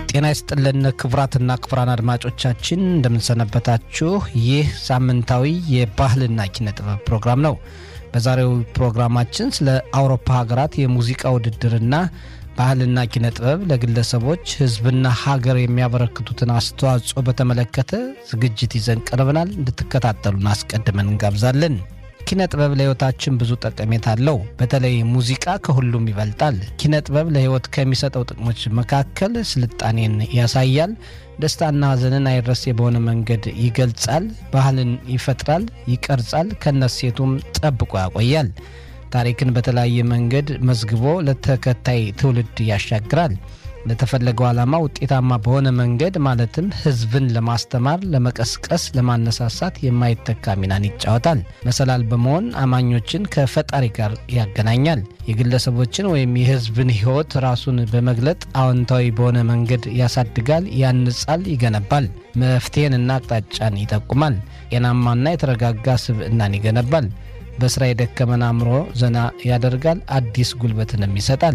ጤና ይስጥልን ክቡራትና ክቡራን አድማጮቻችን እንደምንሰነበታችሁ። ይህ ሳምንታዊ የባህልና ኪነ ጥበብ ፕሮግራም ነው። በዛሬው ፕሮግራማችን ስለ አውሮፓ ሀገራት የሙዚቃ ውድድርና ባህልና ኪነ ጥበብ ለግለሰቦች ሕዝብና ሀገር የሚያበረክቱትን አስተዋጽኦ በተመለከተ ዝግጅት ይዘን ቀርበናል። እንድትከታተሉን አስቀድመን እንጋብዛለን። ኪነ ጥበብ ለሕይወታችን ብዙ ጠቀሜታ አለው። በተለይ ሙዚቃ ከሁሉም ይበልጣል። ኪነ ጥበብ ለሕይወት ከሚሰጠው ጥቅሞች መካከል ስልጣኔን ያሳያል፣ ደስታና ሐዘንን አይረሴ በሆነ መንገድ ይገልጻል፣ ባህልን ይፈጥራል፣ ይቀርጻል፣ ከነሴቱም ጠብቆ ያቆያል። ታሪክን በተለያየ መንገድ መዝግቦ ለተከታይ ትውልድ ያሻግራል። ለተፈለገው ዓላማ ውጤታማ በሆነ መንገድ ማለትም ሕዝብን ለማስተማር፣ ለመቀስቀስ፣ ለማነሳሳት የማይተካ ሚናን ይጫወታል። መሰላል በመሆን አማኞችን ከፈጣሪ ጋር ያገናኛል። የግለሰቦችን ወይም የሕዝብን ሕይወት ራሱን በመግለጥ አዎንታዊ በሆነ መንገድ ያሳድጋል፣ ያንጻል፣ ይገነባል። መፍትሄንና አቅጣጫን ይጠቁማል። ጤናማና የተረጋጋ ስብዕናን ይገነባል። በስራ የደከመን አእምሮ ዘና ያደርጋል፣ አዲስ ጉልበትንም ይሰጣል።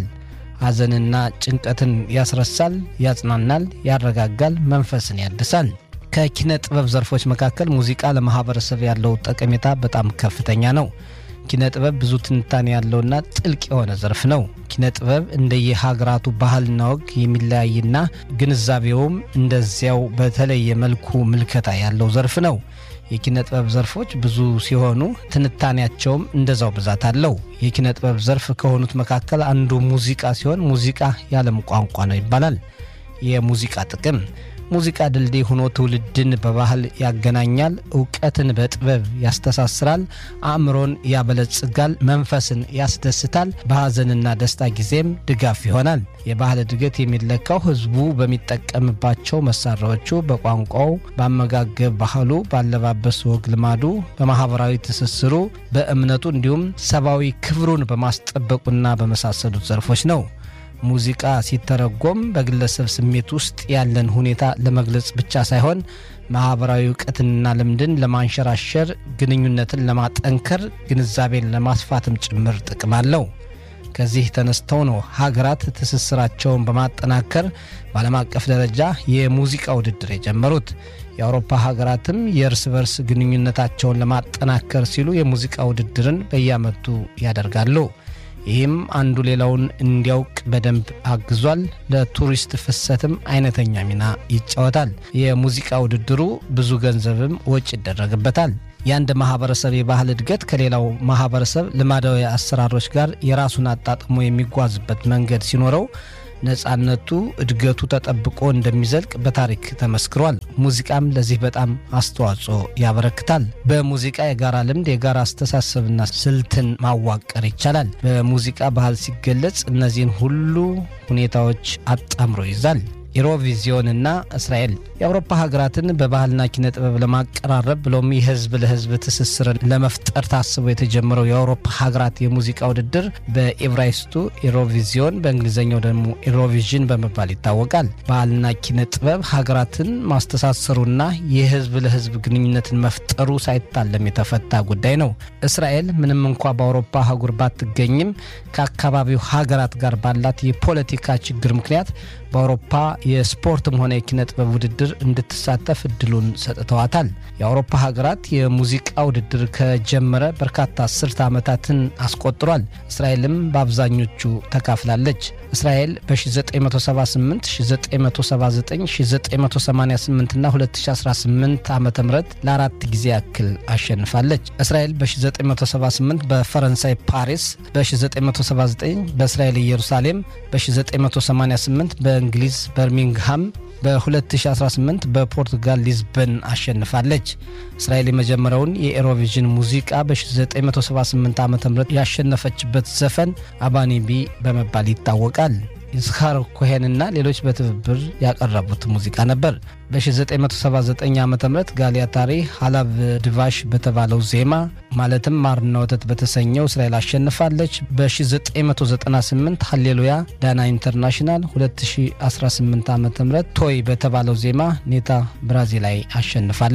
ሐዘንና ጭንቀትን ያስረሳል፣ ያጽናናል፣ ያረጋጋል፣ መንፈስን ያድሳል። ከኪነ ጥበብ ዘርፎች መካከል ሙዚቃ ለማህበረሰብ ያለው ጠቀሜታ በጣም ከፍተኛ ነው። ኪነ ጥበብ ብዙ ትንታኔ ያለውና ጥልቅ የሆነ ዘርፍ ነው። ኪነ ጥበብ እንደየሀገራቱ ባህልና ወግ የሚለያይና ግንዛቤውም እንደዚያው በተለየ መልኩ ምልከታ ያለው ዘርፍ ነው። የኪነ ጥበብ ዘርፎች ብዙ ሲሆኑ ትንታኔያቸውም እንደዛው ብዛት አለው። የኪነ ጥበብ ዘርፍ ከሆኑት መካከል አንዱ ሙዚቃ ሲሆን ሙዚቃ የዓለም ቋንቋ ነው ይባላል። የሙዚቃ ጥቅም ሙዚቃ ድልድይ ሆኖ ትውልድን በባህል ያገናኛል፣ እውቀትን በጥበብ ያስተሳስራል፣ አእምሮን ያበለጽጋል፣ መንፈስን ያስደስታል፣ በሐዘንና ደስታ ጊዜም ድጋፍ ይሆናል። የባህል እድገት የሚለካው ሕዝቡ በሚጠቀምባቸው መሳሪያዎቹ፣ በቋንቋው፣ በአመጋገብ ባህሉ፣ ባለባበስ ወግ ልማዱ፣ በማህበራዊ ትስስሩ፣ በእምነቱ እንዲሁም ሰብአዊ ክብሩን በማስጠበቁና በመሳሰሉት ዘርፎች ነው። ሙዚቃ ሲተረጎም በግለሰብ ስሜት ውስጥ ያለን ሁኔታ ለመግለጽ ብቻ ሳይሆን ማህበራዊ እውቀትንና ልምድን ለማንሸራሸር፣ ግንኙነትን ለማጠንከር፣ ግንዛቤን ለማስፋትም ጭምር ጥቅም አለው። ከዚህ ተነስተው ነው ሀገራት ትስስራቸውን በማጠናከር በዓለም አቀፍ ደረጃ የሙዚቃ ውድድር የጀመሩት። የአውሮፓ ሀገራትም የእርስ በርስ ግንኙነታቸውን ለማጠናከር ሲሉ የሙዚቃ ውድድርን በየዓመቱ ያደርጋሉ። ይህም አንዱ ሌላውን እንዲያውቅ በደንብ አግዟል። ለቱሪስት ፍሰትም አይነተኛ ሚና ይጫወታል። የሙዚቃ ውድድሩ ብዙ ገንዘብም ወጪ ይደረግበታል። የአንድ ማህበረሰብ የባህል እድገት ከሌላው ማህበረሰብ ልማዳዊ አሰራሮች ጋር የራሱን አጣጥሞ የሚጓዝበት መንገድ ሲኖረው ነጻነቱ፣ እድገቱ ተጠብቆ እንደሚዘልቅ በታሪክ ተመስክሯል። ሙዚቃም ለዚህ በጣም አስተዋጽኦ ያበረክታል። በሙዚቃ የጋራ ልምድ፣ የጋራ አስተሳሰብና ስልትን ማዋቀር ይቻላል። በሙዚቃ ባህል ሲገለጽ እነዚህን ሁሉ ሁኔታዎች አጣምሮ ይዛል። ኢሮቪዚዮንና እስራኤል የአውሮፓ ሀገራትን በባህልና ኪነ ጥበብ ለማቀራረብ ብሎም የህዝብ ለህዝብ ትስስርን ለመፍጠር ታስቦ የተጀመረው የአውሮፓ ሀገራት የሙዚቃ ውድድር በኤብራይስቱ ኢሮቪዚዮን በእንግሊዝኛው ደግሞ ኢሮቪዥን በመባል ይታወቃል። ባህልና ኪነ ጥበብ ሀገራትን ማስተሳሰሩና የህዝብ ለህዝብ ግንኙነትን መፍጠሩ ሳይታለም የተፈታ ጉዳይ ነው። እስራኤል ምንም እንኳ በአውሮፓ አህጉር ባትገኝም ከአካባቢው ሀገራት ጋር ባላት የፖለቲካ ችግር ምክንያት በአውሮፓ የስፖርትም ሆነ የኪነ ጥበብ ውድድር እንድትሳተፍ እድሉን ሰጥተዋታል። የአውሮፓ ሀገራት የሙዚቃ ውድድር ከጀመረ በርካታ አስርተ ዓመታትን አስቆጥሯል። እስራኤልም በአብዛኞቹ ተካፍላለች። እስራኤል በ1978፣ 1979፣ 1988 እና 2018 ዓ ም ለአራት ጊዜ ያክል አሸንፋለች። እስራኤል በ1978 በፈረንሳይ ፓሪስ፣ በ1979 በእስራኤል ኢየሩሳሌም፣ በ1988 በእንግሊዝ በርሚንግሃም በ2018 በፖርቱጋል ሊዝበን አሸንፋለች። እስራኤል የመጀመሪያውን የኤሮቪዥን ሙዚቃ በ1978 ዓ ም ያሸነፈችበት ዘፈን አባኒቢ በመባል ይታወቃል። ይስሐር ኮሄንና ሌሎች በትብብር ያቀረቡት ሙዚቃ ነበር። በ1979 ዓ ም ጋሊያታሪ ሀላብ ድቫሽ በተባለው ዜማ ማለትም ማርና ወተት በተሰኘው እስራኤል አሸንፋለች። በ1998 ሀሌሉያ ዳና ኢንተርናሽናል፣ 2018 ዓ ም ቶይ በተባለው ዜማ ኔታ ብራዚል ላይ አሸንፋለች።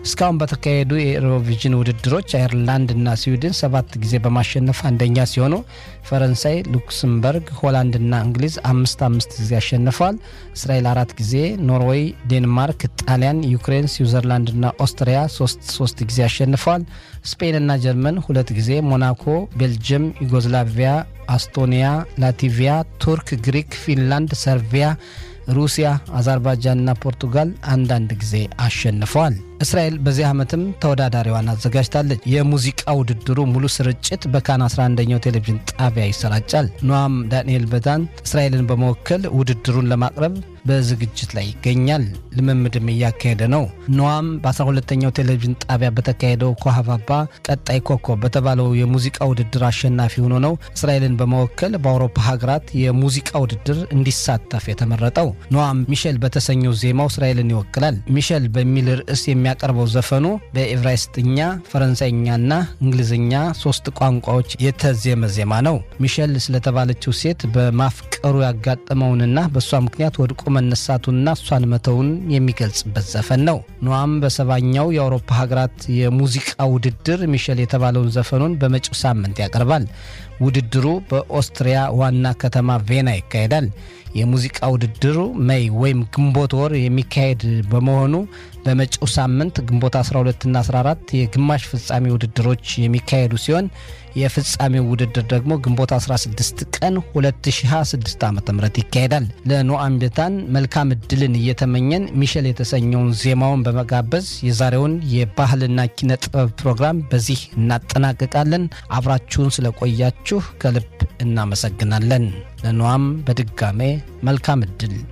እስካሁን በተካሄዱ የኤሮቪዥን ውድድሮች አየርላንድና ስዊድን ሰባት ጊዜ በማሸነፍ አንደኛ ሲሆኑ ፈረንሳይ፣ ሉክስምበርግ፣ ሆላንድና እንግሊዝ አምስት አምስት ጊዜ አሸንፈዋል። እስራኤል አራት ጊዜ፣ ኖርዌይ፣ ዴንማርክ፣ ጣሊያን፣ ዩክሬን፣ ስዊዘርላንድና ኦስትሪያ ሶስት ሶስት ጊዜ አሸንፈዋል። ስፔንና ጀርመን ሁለት ጊዜ፣ ሞናኮ፣ ቤልጅየም፣ ዩጎዝላቪያ፣ አስቶኒያ፣ ላቲቪያ፣ ቱርክ፣ ግሪክ፣ ፊንላንድ፣ ሰርቢያ ሩሲያ፣ አዘርባይጃንና ፖርቱጋል አንዳንድ ጊዜ አሸንፈዋል። እስራኤል በዚህ ዓመትም ተወዳዳሪዋን አዘጋጅታለች። የሙዚቃ ውድድሩ ሙሉ ስርጭት በካን 11ኛው ቴሌቪዥን ጣቢያ ይሰራጫል። ኖአም ዳንኤል በዳን እስራኤልን በመወከል ውድድሩን ለማቅረብ በዝግጅት ላይ ይገኛል። ልምምድም እያካሄደ ነው። ኖአም በ12ኛው ቴሌቪዥን ጣቢያ በተካሄደው ኮሃባባ ቀጣይ ኮከብ በተባለው የሙዚቃ ውድድር አሸናፊ ሆኖ ነው እስራኤልን በመወከል በአውሮፓ ሀገራት የሙዚቃ ውድድር እንዲሳተፍ የተመረጠው። ኖአም ሚሼል በተሰኘው ዜማው እስራኤልን ይወክላል። ሚሼል በሚል ርዕስ የሚያቀርበው ዘፈኑ በኤብራይስጥኛ፣ ፈረንሳይኛና እንግሊዝኛ ሶስት ቋንቋዎች የተዜመ ዜማ ነው። ሚሼል ስለተባለችው ሴት በማፍቀሩ ያጋጠመውንና በእሷ ምክንያት ወድቆ መነሳቱንና እሷን መተውን የሚገልጽበት ዘፈን ነው። ኖአም በሰባኛው የአውሮፓ ሀገራት የሙዚቃ ውድድር ሚሼል የተባለውን ዘፈኑን በመጪው ሳምንት ያቀርባል። ውድድሩ በኦስትሪያ ዋና ከተማ ቬና ይካሄዳል። የሙዚቃ ውድድሩ ሜይ ወይም ግንቦት ወር የሚካሄድ በመሆኑ በመጪው ሳምንት ግንቦት 12ና 14 የግማሽ ፍጻሜ ውድድሮች የሚካሄዱ ሲሆን የፍጻሜው ውድድር ደግሞ ግንቦት 16 ቀን 2026 ዓ ም ይካሄዳል። ለኖአም ቤታን መልካም እድልን እየተመኘን ሚሸል የተሰኘውን ዜማውን በመጋበዝ የዛሬውን የባህልና ኪነ ጥበብ ፕሮግራም በዚህ እናጠናቅቃለን። አብራችሁን ስለቆያችሁ ከልብ እናመሰግናለን። ለኖአም በድጋሜ መልካም እድል